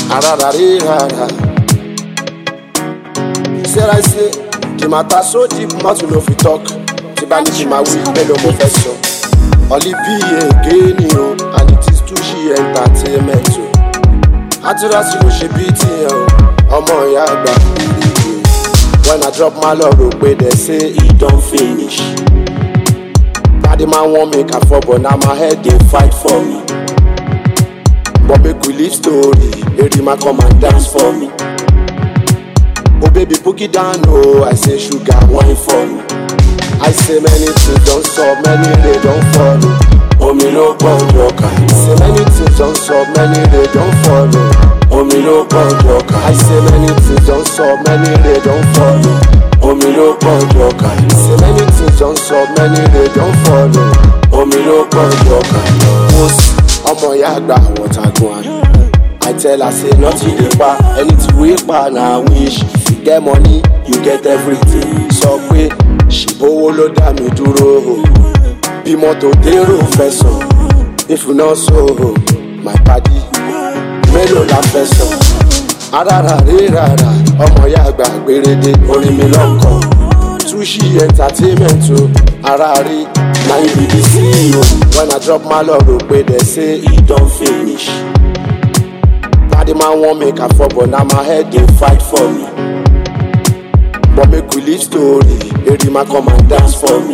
Arararira. Sarah I say, the matter so deep, mouth no fit talk. Tí bá ní kí n máa wí, mélòó mo fẹ́ sọ. Ọ̀lì bí ègé ni o, and it is Tushi entertainment o. Àtúrásì ló ṣe bí tiẹ̀ o, ọmọ ìyá àgbà ìrèké. When I drop my love, rò pé they say e don finish. Daddy man want make I fall, but now my head dey fight for me. But make we leave story, Erima come and dance for me. Oh baby, book it down, oh, I say sugar, wine for me. I say many things don't stop, many they don't follow. Oh me no bond rocker. I say many things don't stop, many they don't follow. Oh me no bond rocker. I say many things don't stop, many they don't follow. Oh me no bond rocker. I say many things don't stop, many they don't follow. Oh me no bond rocker. Most ọmọ ìyá àgbà àwọn tagun àná. I tell her say nothing dey pa anything wey pa na wish if you get money you get everything sọ pé ṣìbówó ló dá mi dúró o bí mọ́tò dérò fẹ́ sọ if you no so o my padi mélòó la fẹ́ sọ arára rírara ọmọ ìyá àgbà gbèrèdè orin mi lọ́kọ̀ Tushi entertainment o ara rí na you be the CEO when I drop my love rò pé they say e don finish. Daddy man want make I fall, but now my head dey fight for me. But make we leave story, Erima come and dance for me.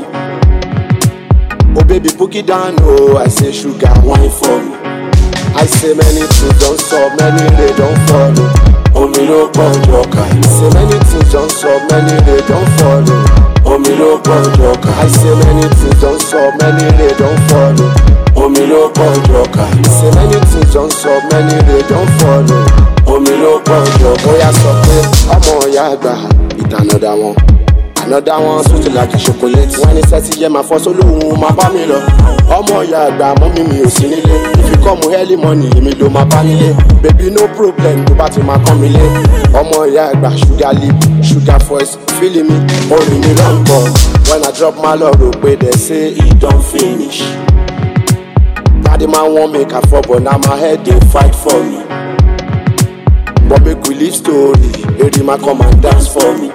Oh baby, book it down, oh, I say sugar, wine for me. I say many things don't stop, many they don't follow. Oh me no bond rocker. I say many things don't stop, many they don't follow. Oh me no bond rocker. I say many things don't stop, many they don't follow. Oh me no bond rocker. I say many things don't stop, many they don't follow. Oh me no bond rocker. Oya sọ pé ọmọ ìyá àgbà ìtànàdà wọn. Another one sweet like a chocolate. Wọ́n ní sẹ́tì yẹ máa fọ́ sólóhùn máa bá mi lọ. Ọmọ ìyá àgbà mọ́mí mi ò sí nílé. If you come early morning, èmi ló máa bá nílé. Baby no problem tó bá ti máa kán mi lé. Ọmọ ìyá àgbà sugar lip, sugar voice, feeling me, orin mi ló ń bọ̀. When I drop my love rò pé they say e don finish. Daddy man want make I fall, but now my head dey fight for me. But make we leave story, Erima come and dance for me.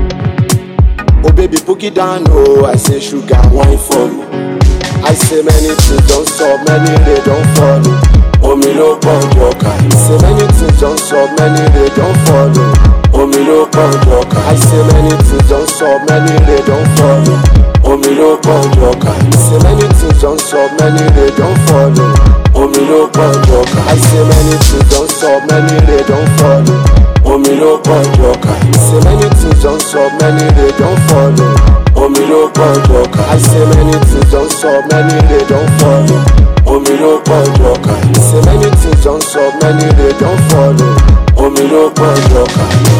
Oh baby, book it down, oh, I say sugar, wine for me. I say many things don't stop, many they don't follow. Oh me no bond rocker. I say many things don't stop, many they don't follow. Oh me no bond rocker. I say many things don't stop, many they don't follow. Oh me no bond rocker. I say many things don't stop, many they don't follow. Oh me no bond rocker. I say many things don't stop, many they don't follow. Oh me no bond rocker. I say many things don't stop, many they don't follow. Oh me no bond rocker. I say many things don't stop, many they don't follow. Oh me no bond rocker. I say many things don't stop, many they don't follow. Oh me no bond rocker.